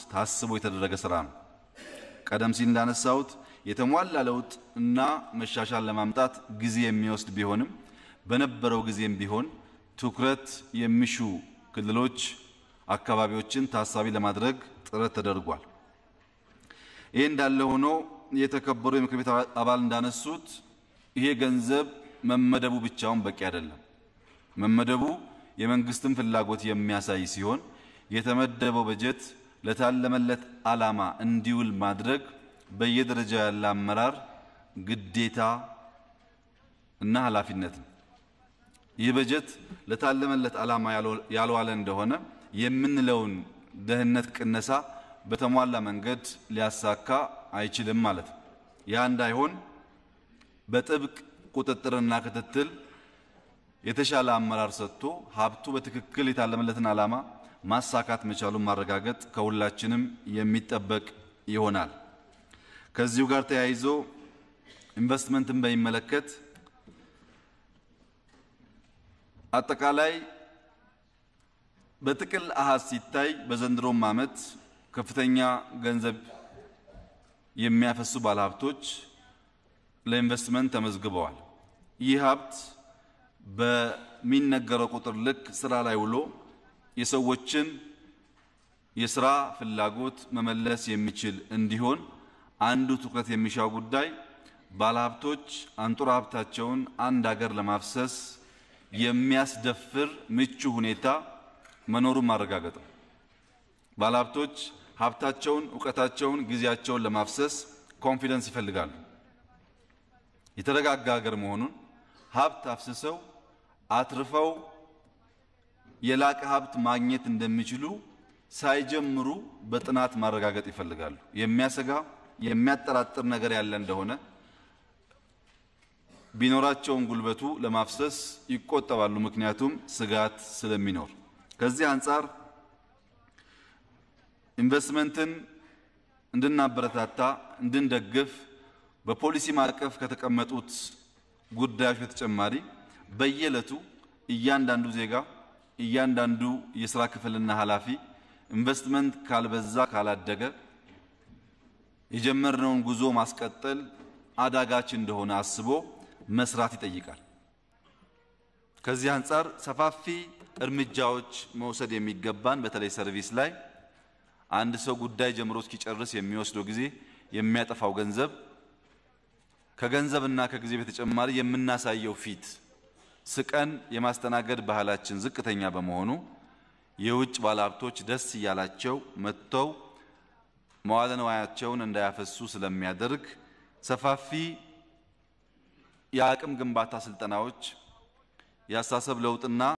ታስቦ የተደረገ ስራ ነው። ቀደም ሲል እንዳነሳሁት የተሟላ ለውጥ እና መሻሻል ለማምጣት ጊዜ የሚወስድ ቢሆንም በነበረው ጊዜም ቢሆን ትኩረት የሚሹ ክልሎች፣ አካባቢዎችን ታሳቢ ለማድረግ ጥረት ተደርጓል። ይህ እንዳለ ሆኖ የተከበሩ የምክር ቤት አባል እንዳነሱት ይሄ ገንዘብ መመደቡ ብቻውን በቂ አይደለም። መመደቡ የመንግስትን ፍላጎት የሚያሳይ ሲሆን የተመደበው በጀት ለታለመለት ዓላማ እንዲውል ማድረግ በየደረጃው ያለ አመራር ግዴታ እና ኃላፊነት ነው። ይህ በጀት ለታለመለት ዓላማ ያልዋለ እንደሆነ የምንለውን ደህንነት ቅነሳ በተሟላ መንገድ ሊያሳካ አይችልም ማለት ነው። ያ እንዳይሆን በጥብቅ ቁጥጥርና ክትትል የተሻለ አመራር ሰጥቶ ሀብቱ በትክክል የታለመለትን ዓላማ ማሳካት መቻሉን ማረጋገጥ ከሁላችንም የሚጠበቅ ይሆናል። ከዚሁ ጋር ተያይዞ ኢንቨስትመንትን በሚመለከት አጠቃላይ በጥቅል አሃዝ ሲታይ በዘንድሮም ዓመት ከፍተኛ ገንዘብ የሚያፈሱ ባለሀብቶች ለኢንቨስትመንት ተመዝግበዋል። ይህ ሀብት በሚነገረው ቁጥር ልክ ስራ ላይ ውሎ የሰዎችን የስራ ፍላጎት መመለስ የሚችል እንዲሆን አንዱ ትኩረት የሚሻው ጉዳይ ባለሀብቶች አንጡራ ሀብታቸውን አንድ ሀገር ለማፍሰስ የሚያስደፍር ምቹ ሁኔታ መኖሩን ማረጋገጥ ነው። ባለሀብቶች ሀብታቸውን፣ እውቀታቸውን፣ ጊዜያቸውን ለማፍሰስ ኮንፊደንስ ይፈልጋሉ። የተረጋጋ ሀገር መሆኑን ሀብት አፍስሰው አትርፈው የላቀ ሀብት ማግኘት እንደሚችሉ ሳይጀምሩ በጥናት ማረጋገጥ ይፈልጋሉ። የሚያሰጋ የሚያጠራጥር ነገር ያለ እንደሆነ ቢኖራቸውም ጉልበቱ ለማፍሰስ ይቆጠባሉ። ምክንያቱም ስጋት ስለሚኖር። ከዚህ አንጻር ኢንቨስትመንትን እንድናበረታታ እንድንደግፍ በፖሊሲ ማዕቀፍ ከተቀመጡት ጉዳዮች በተጨማሪ በየዕለቱ እያንዳንዱ ዜጋ እያንዳንዱ የስራ ክፍልና ኃላፊ ኢንቨስትመንት ካልበዛ ካላደገ የጀመርነውን ጉዞ ማስቀጠል አዳጋች እንደሆነ አስቦ መስራት ይጠይቃል። ከዚህ አንጻር ሰፋፊ እርምጃዎች መውሰድ የሚገባን በተለይ ሰርቪስ ላይ አንድ ሰው ጉዳይ ጀምሮ እስኪጨርስ የሚወስደው ጊዜ የሚያጠፋው ገንዘብ ከገንዘብና ከጊዜ በተጨማሪ የምናሳየው ፊት ስቀን የማስተናገድ ባህላችን ዝቅተኛ በመሆኑ የውጭ ባለሀብቶች ደስ እያላቸው መጥተው መዋለ ንዋያቸውን እንዳያፈሱ ስለሚያደርግ ሰፋፊ የአቅም ግንባታ ስልጠናዎች፣ የአስተሳሰብ ለውጥና